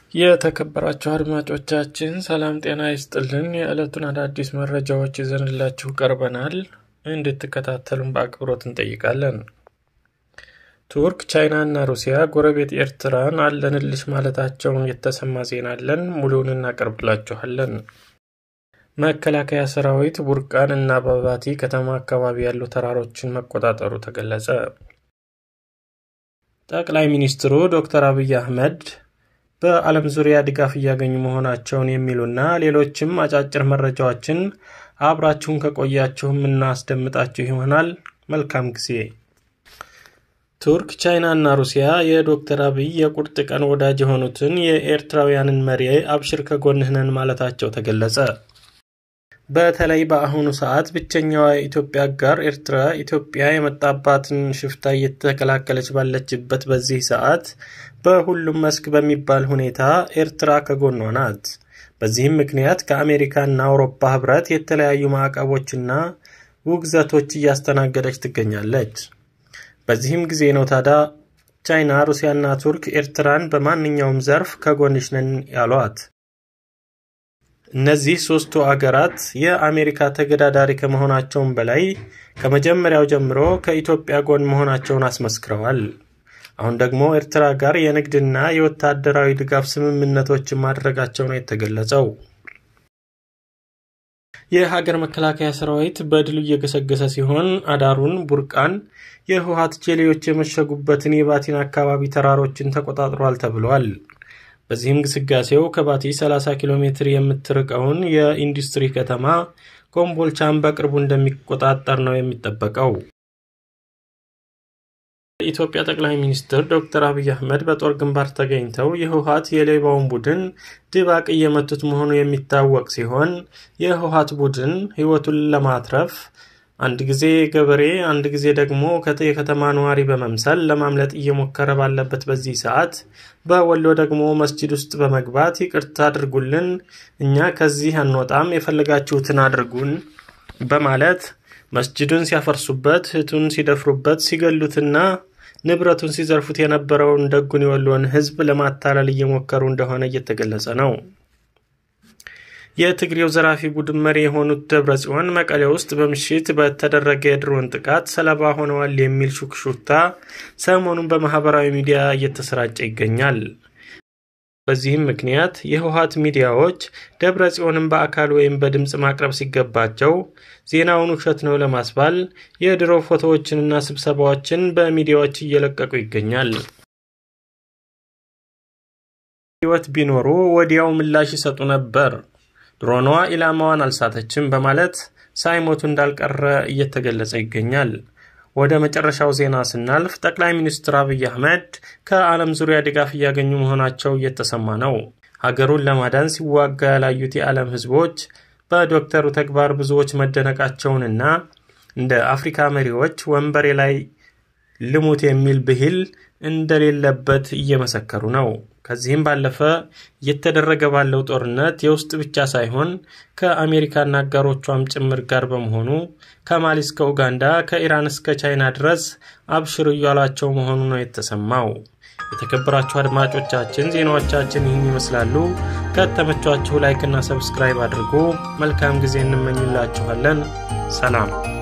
የተከበራችሁ አድማጮቻችን ሰላም ጤና ይስጥልን። የዕለቱን አዳዲስ መረጃዎች ይዘንላችሁ ቀርበናል። እንድትከታተሉን በአክብሮት እንጠይቃለን። ቱርክ፣ ቻይና እና ሩሲያ ጎረቤት ኤርትራን አለንልሽ ማለታቸውን የተሰማ ዜና አለን። ሙሉውን እናቀርብላችኋለን። መከላከያ ሰራዊት ቡርቃን እና በባቲ ከተማ አካባቢ ያሉ ተራሮችን መቆጣጠሩ ተገለጸ። ጠቅላይ ሚኒስትሩ ዶክተር አብይ አህመድ በዓለም ዙሪያ ድጋፍ እያገኙ መሆናቸውን የሚሉና ሌሎችም አጫጭር መረጃዎችን አብራችሁን ከቆያችሁ የምናስደምጣችሁ ይሆናል። መልካም ጊዜ። ቱርክ፣ ቻይና እና ሩሲያ የዶክተር አብይ የቁርጥ ቀን ወዳጅ የሆኑትን የኤርትራውያንን መሪ አብሽር ከጎንህ ነን ማለታቸው ተገለጸ። በተለይ በአሁኑ ሰዓት ብቸኛዋ የኢትዮጵያ አጋር ኤርትራ ኢትዮጵያ የመጣባትን ሽፍታ እየተከላከለች ባለችበት በዚህ ሰዓት በሁሉም መስክ በሚባል ሁኔታ ኤርትራ ከጎኗ ናት። በዚህም ምክንያት ከአሜሪካና አውሮፓ ህብረት የተለያዩ ማዕቀቦችና ውግዘቶች እያስተናገደች ትገኛለች። በዚህም ጊዜ ነው ታዲያ ቻይና፣ ሩሲያና ቱርክ ኤርትራን በማንኛውም ዘርፍ ከጎንሽ ነን ያሏት። እነዚህ ሶስቱ አገራት የአሜሪካ ተገዳዳሪ ከመሆናቸውም በላይ ከመጀመሪያው ጀምሮ ከኢትዮጵያ ጎን መሆናቸውን አስመስክረዋል። አሁን ደግሞ ኤርትራ ጋር የንግድና የወታደራዊ ድጋፍ ስምምነቶችን ማድረጋቸው ነው የተገለጸው። የሀገር መከላከያ ሰራዊት በድሉ እየገሰገሰ ሲሆን አዳሩን ቡርቃን የህወሓት ጄሌዎች የመሸጉበትን የባቲን አካባቢ ተራሮችን ተቆጣጥሯል ተብሏል። በዚህም ግስጋሴው ከባቲ 30 ኪሎ ሜትር የምትርቀውን የኢንዱስትሪ ከተማ ኮምቦልቻን በቅርቡ እንደሚቆጣጠር ነው የሚጠበቀው። የኢትዮጵያ ጠቅላይ ሚኒስትር ዶክተር አብይ አህመድ በጦር ግንባር ተገኝተው የህወሓት የሌባውን ቡድን ድባቅ እየመቱት መሆኑ የሚታወቅ ሲሆን የህወሓት ቡድን ህይወቱን ለማትረፍ አንድ ጊዜ ገበሬ አንድ ጊዜ ደግሞ የከተማ ነዋሪ በመምሰል ለማምለጥ እየሞከረ ባለበት በዚህ ሰዓት በወሎ ደግሞ መስጂድ ውስጥ በመግባት ይቅርታ አድርጉልን፣ እኛ ከዚህ አንወጣም፣ የፈለጋችሁትን አድርጉን በማለት መስጂዱን ሲያፈርሱበት፣ እህቱን ሲደፍሩበት፣ ሲገሉትና ንብረቱን ሲዘርፉት የነበረውን ደጉን የወሎን ህዝብ ለማታለል እየሞከሩ እንደሆነ እየተገለጸ ነው። የትግሬው ዘራፊ ቡድን መሪ የሆኑት ደብረ ጽዮን መቀሌ ውስጥ በምሽት በተደረገ የድሮን ጥቃት ሰለባ ሆነዋል የሚል ሹክሹክታ ሰሞኑን በማህበራዊ ሚዲያ እየተሰራጨ ይገኛል። በዚህም ምክንያት የህወሓት ሚዲያዎች ደብረ ጽዮንን በአካል ወይም በድምፅ ማቅረብ ሲገባቸው ዜናውን ውሸት ነው ለማስባል የድሮ ፎቶዎችንና ስብሰባዎችን በሚዲያዎች እየለቀቁ ይገኛል። ህይወት ቢኖሩ ወዲያው ምላሽ ይሰጡ ነበር ድሮኗ ኢላማዋን አልሳተችም በማለት ሳይሞቱ እንዳልቀረ እየተገለጸ ይገኛል። ወደ መጨረሻው ዜና ስናልፍ ጠቅላይ ሚኒስትር አብይ አህመድ ከዓለም ዙሪያ ድጋፍ እያገኙ መሆናቸው እየተሰማ ነው። ሀገሩን ለማዳን ሲዋጋ ያላዩት የዓለም ህዝቦች በዶክተሩ ተግባር ብዙዎች መደነቃቸውንና እንደ አፍሪካ መሪዎች ወንበሬ ላይ ልሙት የሚል ብሂል እንደሌለበት እየመሰከሩ ነው። ከዚህም ባለፈ እየተደረገ ባለው ጦርነት የውስጥ ብቻ ሳይሆን ከአሜሪካና አጋሮቿም ጭምር ጋር በመሆኑ ከማሊ እስከ ኡጋንዳ ከኢራን እስከ ቻይና ድረስ አብሽሩ እያሏቸው መሆኑ ነው የተሰማው። የተከበራችሁ አድማጮቻችን ዜናዎቻችን ይህን ይመስላሉ። ከተመቿችሁ ላይክና ሰብስክራይብ አድርጎ መልካም ጊዜ እንመኝላችኋለን። ሰላም